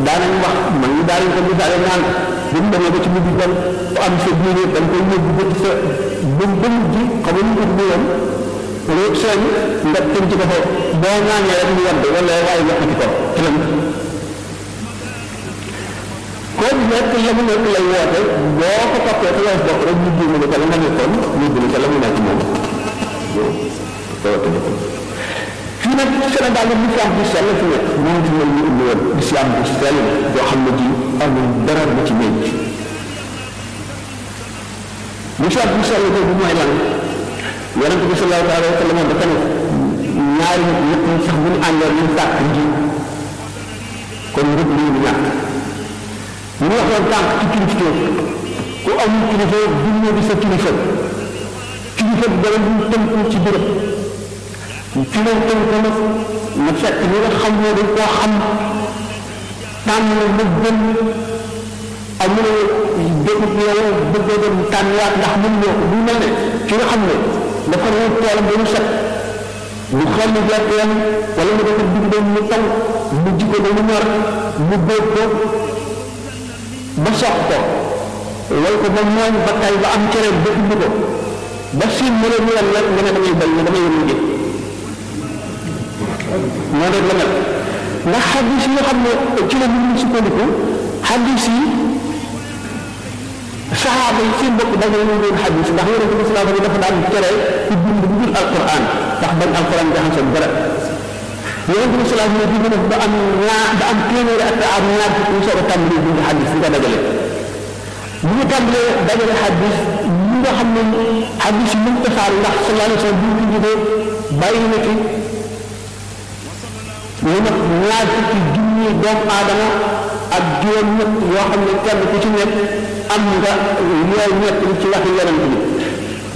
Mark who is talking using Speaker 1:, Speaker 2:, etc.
Speaker 1: daanañ wax man ñu daanañ ko misaale naan bu mu demee ba ci mujj kon ku am sa diine dañ koy yóbbu ba ci sa ba ba mujj xam nga ñu ko woon loolu seen nga tënk ci ko fa boo ñaanee rek ñu wadd wala waaye yàqati ko ci la koo nekk la mu nekk lay woote boo ko toppee te lay bokk rek ñu jéem a ko la nga nekkoon ñu dina ca la mu nekk moom fii nag Sénégal nag l'islam bu sell fi nekk moom fi mel ni indi woon l'islam bu sell boo xam ne ji amul dara bu ci ménc l'islam bu sell boobu mooy lan yonente bi sallallahu alayhi wa sallam dafa ne ñaari nit ñëpp ñi sax bu ñu àndoon ñu sàkk nji kon rëbb lii ñu ñàkk ñu waxoon tànk ci kilifteef ku amul kilifa du ñu di sa kilifa kilifa bi dara ñu tënku ci béréb fi lay tënku nag na fekk ñi nga xam ne dañ koo xam tànn lu gën amul dëkk yow bëggoo dem tànniwaat ndax mën ñoo ko bu mel ne ki nga xam ne dafa ne toolam ba mu set mu xel ni gerteem wala mu dafa dugg doon mu taw mu jikko ba mu ñor mu bóob ko ba sox ko wal ko ba mooñ ba tay ba am cere ba indi ko ba siin mu ne ñu wan nag nga ne damay bay ne damay yëngu jëf noonu rek la mel ndax xadis yi nga xam ne ci la ñu sukkandiku xadis yi saxaaba yi seen bopp dañoo ñu doon xadis ndax yonente bi sallallahu alayhi dafa daan tere ku bind bu dul alquran ndax bañ alquran jaxasoo dara yonente bi sallallahu alayhi wasallam dina ba am ñaar ba am téeméeri at am ñaar fukk ñu soog a tàmbali bind xadis nga dajale bu ñu tàmbalee dajale xadis ñi nga xam ne xadis yi mën tasaar ndax sallallahu alayhi wasallam bu ñu jógee bàyyi na ci ñu nag ñaar fukki junni doomu aadama ak juróom ñett yoo xam ne kenn ku ci nekk am nga yooyu ñett ci waxi yonent bi